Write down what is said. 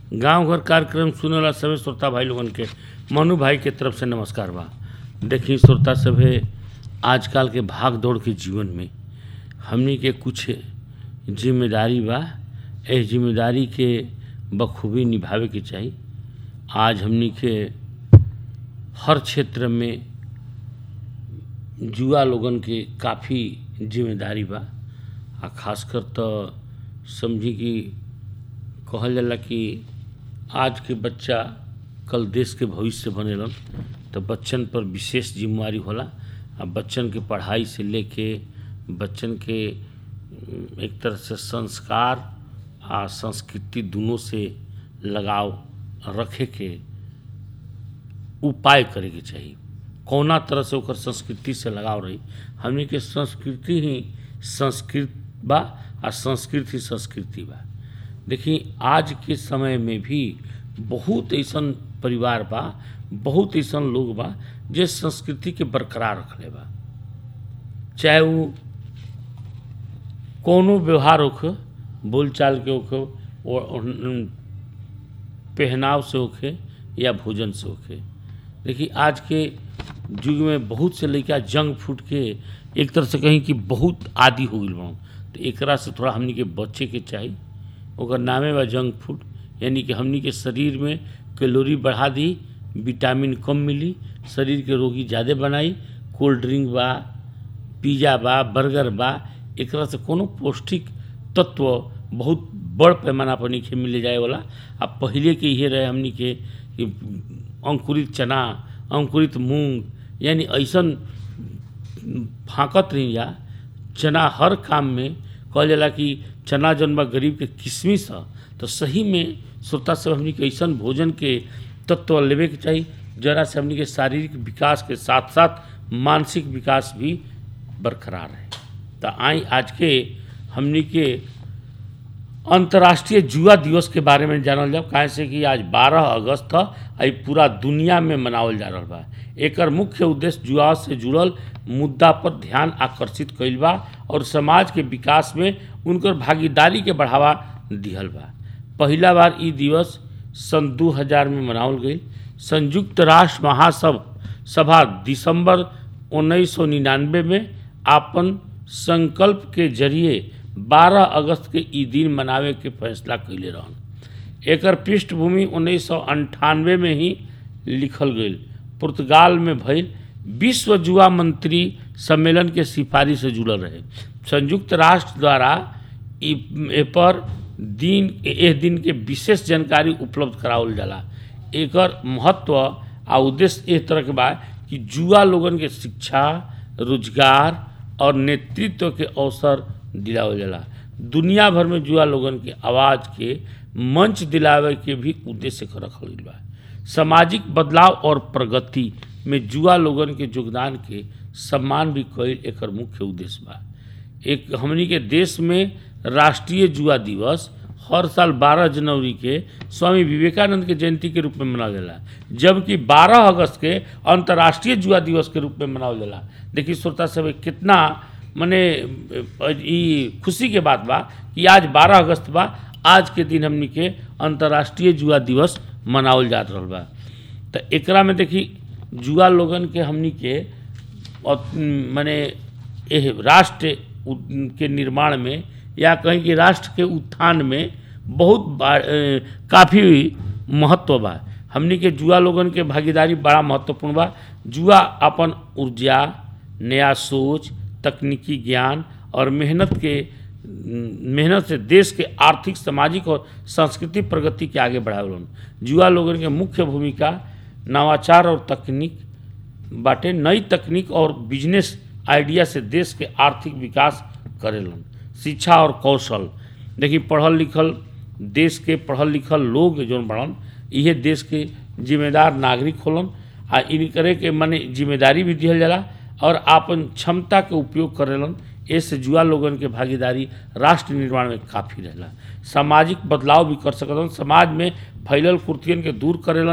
गांव घर कार्यक्रम सुने वाला सभी श्रोता भाई लोगन के मनु भाई के तरफ से नमस्कार बा देखी श्रोता सभे आजकल के भाग दौड़ के जीवन में हमनी के कुछ जिम्मेदारी बा एह जिम्मेदारी के बखूबी निभावे के चाही आज हमनी के हर क्षेत्र में जुआ लोगन के काफ़ी जिम्मेदारी बा आ खासकर तो समझी कि कहल जाला कि आज के बच्चा कल देश के भविष्य बनेलन तो बच्चन पर विशेष जिम्मेवारी होला आ बच्चन के पढ़ाई से लेके बच्चन के उम, एक तरह से संस्कार आ संस्कृति दोनों से लगाव रखे के उपाय करे के चाहिए कौना तरह से ओकर संस्कृति से लगाव रही हमनी के संस्कृति ही संस्कृत बा आ संस्कृत ही संस्कृति बा देखी आज के समय में भी बहुत ऐसन परिवार बा बहुत ऐसन लोग बा जे संस्कृति के बरकरार रखले बा चाहे वो कोनो व्यवहार होखे बोलचाल के होखे और और पहनाव से होखे या भोजन से होखे देखिए आज के युग में बहुत से लड़का जंक फूड के एक तरह से कहीं कि बहुत आदि हो गई बा तो एकरा से थोड़ा हमनी के बचे के चाही ओकर नामे बा जंक फूड यानी कि हमनी के शरीर में कैलोरी बढ़ा दी विटामिन कम मिली शरीर के रोगी ज़्यादा बनाई कोल्ड ड्रिंक बा पिज्जा बा बर्गर बा एकरा से कोनो पौष्टिक तत्व बहुत बड़ पैमाना पर नीचे मिले जाए वाला आ पहिले के इहे रहे हमनी के कि अंकुरित चना अंकुरित मूंग यानी ऐसन फाँकत रही जा चना हर काम में कहल जाला कि चना जौन बा गरीब के किशमिश ह तो सही में श्रोता सब हमनी के ऐसन भोजन के तत्व लेवे के चाही जरा से हमनी के शारीरिक विकास के साथ साथ मानसिक विकास भी बरकरार है तो आई आज के हमनी के अंतर्राष्ट्रीय जुआ दिवस के बारे में जानल जाओ काहे से कि आज 12 अगस्त ह आ ई पूरा दुनिया में मनावल जा रहल बा एकर मुख्य उद्देश्य जुआ से जुड़ल मुद्दा पर ध्यान आकर्षित कइल बा और समाज के विकास में उनकर भागीदारी के बढ़ावा दिहल बा पहिला बार ई दिवस सन 2000 में मनावल गई संयुक्त राष्ट्र महासभा सभा दिसंबर 1999 में आपन संकल्प के जरिए 12 अगस्त के ई दिन मनावे के फैसला कैले रहन एकर पृष्ठभूमि उन्नीस में ही लिखल गई पुर्तगाल में भइल विश्व जुआ मंत्री सम्मेलन के सिफारिश से जुड़ल रहे संयुक्त राष्ट्र द्वारा ई ए पर दिन एह दिन के विशेष जानकारी उपलब्ध करावल जाला एकर महत्व आ उद्देश्य एह तरह के बा कि जुआ लोगन के शिक्षा रोजगार और नेतृत्व के अवसर दिलावल जाला दुनिया भर में जुआ लोगन के आवाज़ के मंच दिलावे के भी उद्देश्य के रखल गइल बा सामाजिक बदलाव और प्रगति में जुआ लोगन के योगदान के सम्मान भी कईल एकर मुख्य उद्देश्य बा एक हमनी के देश में राष्ट्रीय जुआ दिवस हर साल 12 जनवरी के स्वामी विवेकानंद के जयंती के रूप में मनावल जाला जबकि 12 अगस्त के अंतर्राष्ट्रीय जुआ दिवस के रूप में मनावल जाला देखिए श्रोता सब कितना मने ई खुशी के बात बा कि आज 12 अगस्त बा आज के दिन हमनी के अंतर्राष्ट्रीय जुआ दिवस मनावल जात रहल बा तो एकरा में देखी जुआ लोगन के हमनी के और माने एह राष्ट्र उ- के निर्माण में या कहीं कि राष्ट्र के उत्थान में बहुत बा- ए, काफ़ी महत्व बा हमनी के जुआ लोगन के भागीदारी बड़ा महत्वपूर्ण बा जुआ अपन ऊर्जा नया सोच तकनीकी ज्ञान और मेहनत के मेहनत से देश के आर्थिक सामाजिक और सांस्कृतिक प्रगति के आगे बढ़ावलन जुआ लोगन के मुख्य भूमिका नवाचार और तकनीक बाटे नई तकनीक और बिजनेस आइडिया से देश के आर्थिक विकास करेलन शिक्षा और कौशल देखिए पढ़ल लिखल देश के पढ़ल लिखल लोग जौन बड़न इहे देश के जिम्मेदार नागरिक होलन आ इनकरे के मने जिम्मेदारी भी दिहल जाला और आपन क्षमता के उपयोग करेलन ऐसे जुआ लोगन के भागीदारी राष्ट्र निर्माण में काफ़ी रहेला सामाजिक बदलाव भी कर सकलन समाज में फैलल कुर्तियन के दूर करेलन